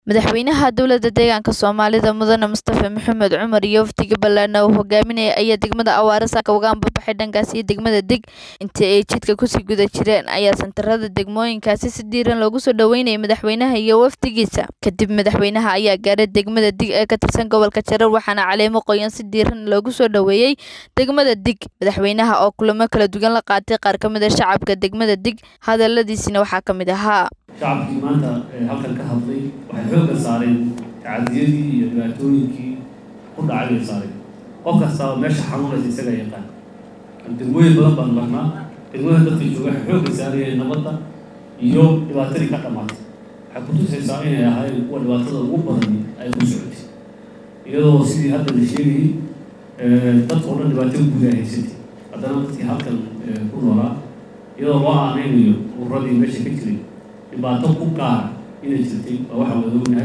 Madaxweynaha dowladda deegaanka Soomaalida Mudane Mustafa Maxamed Cumar iyo wafdiga ballaaran oo uu hogaaminayay ayaa degmada Awaare saaka uga ambabaxay dhankaas iyo degmada Dig intii ay jidka kusii guda jireen ayaa santarada degmooyinkaasi si diiran loogu soo dhaweynayay madaxweynaha iyo wafdigiisa kadib madaxweynaha ayaa gaaray degmada Dig ee ka tirsan gobolka Jarar waxaana caleemo qoyan si diiran loogu soo dhaweeyay degmada Dig madaxweynaha oo kulamo kala duwan la qaatay qaar ka mid ah shacabka degmada Dig hadaladiisina waxaa ka mid ahaa shacabkii maanta halkan ka hadlay waxay xoogga saareen tacadiyadii iyo dhibaatooyinkii ku dhacay bay saareen qof kastaaba meesha xanuunaysa isaga yaqaan degmooyin badan baan marnaa degmooyin dadka jooga waxay xoogga saarayeen nabadda iyo dhibaatadii ka dhamaatay waxay kutusaysaa inay ahaayeen kuwa dhibaatada ugu badan ay ku socotay iyadoo sidii hadda la sheegayay dadka oo dhan dhibaato guud ay haysatay haddana dadkii halkan ku noolaa iyadoo loo aaneynayo ururadii meesha ka jiray dhibaato ku gaara inay jirtay waa waxaa wada ognahay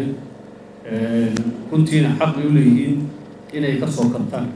runtiina xaq bay u leeyihiin inay ka soo kabtaan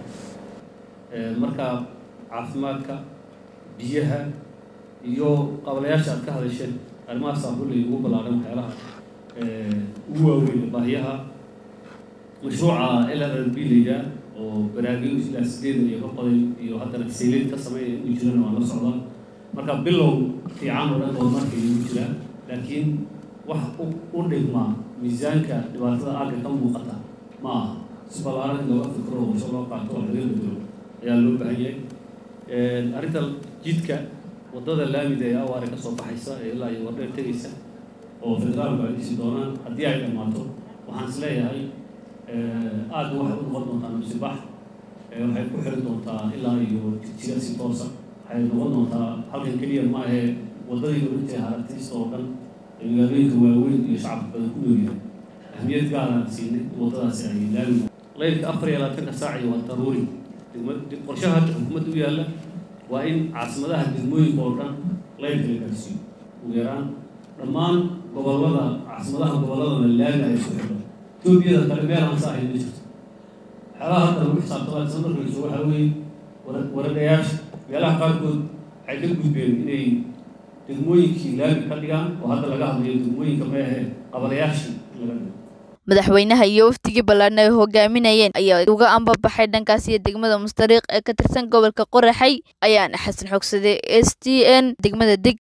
marka caafimaadka biyaha iyo qabalayaasha aad ka hadasheen arrimahaasa kulley ugu ballaaran waxyaalaha ugu waaweyn baahiyaha mashruuca l r l b layidhaa oo baraagyo ilaa sideedan iyo ka qoday iyo haddana sayleed ka sameynaya inuu jirana waa la socdaa marka bilow fiican oo dhan horumarka igu jiraa laakiin wax u dhigmaa miisaanka dhibaatada aagga ka muuqata ma aha si ballaaran in looga fikro qorsho loo qaato oo laga bedelo ayaa loo baahan yahay arrinta jidka waddada laamida ee awaare ka soo baxaysa ee ilaa iyo wardheer tegaysa oo federaalku ay dhisi doonaan haddii ay dhammaato waxaan is leeyahay aagga waxay u noqon doontaa musibax waxay ku xiri doontaa ilaa iyo jidjiga si toosa waxay noqon doontaa halkan keliya ma ahee waddadii oranjay haragtiista oo dhan ee magaalooyinka waaweyn iyo shacabka badan ku noolyahay ahmiyad gaaraan siinay waddadaasi ay laami laylka afar iyo labaatanka saaci waa daruuri qorshaha hadda xukuumadda u yaalla waa in caasimadaha degmooyinka oo dhan laylka la gaarsiiyo ugu yaraan dhammaan gobollada caasimadaha gobolladana laami ay isku xidho etoobiyada kale meel aan sa ahayn ma jirto waxyaalaha hadda lagu xisaabtamaa isla markayso waxaa weeye waragayaasha meelaha qaarkood waxay ka gudbeen inay degmooyinkii laami ka dhigaan oo hadda laga hadlayo degmooyinka meehe qabalayaashii laga dhigo madaxweynaha iyo wafdigii ballaaran ay hogaaminayeen ayaa uga ambabaxay dhankaas iyo degmada mustariiq ee ka tirsan gobolka qoraxay ayaana xasan xogsade s t n degmada dig